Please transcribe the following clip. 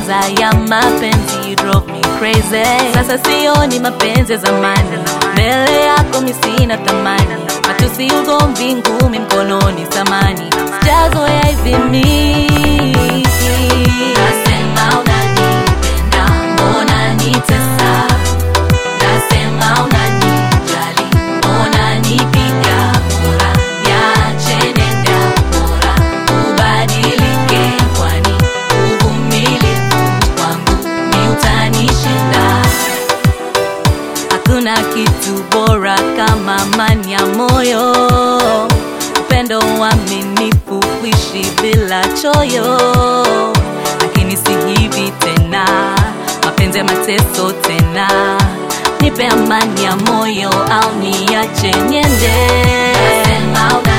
kwanza ya mapenzi drove me crazy. Sasa sioni mapenzi ya zamani, mbele yako mi sina thamani, matusi, ugomvi, ngumi mkononi, samani sijazoea hivi mimi. Nasema unanipenda, mbona nitesa? Nasema unanijali, mbona nipiga kura? Niache nenda bora, ubadilike, kwani uvumilivu wangu ni utanishinda. Hakuna kitu bora kama amani ya moyo, upendo, uaminifu, kuishi bila choyo. Lakini si hivi tena, mapenzi ya mateso tena. Nipe amani ya moyo au niache niende. Nasema una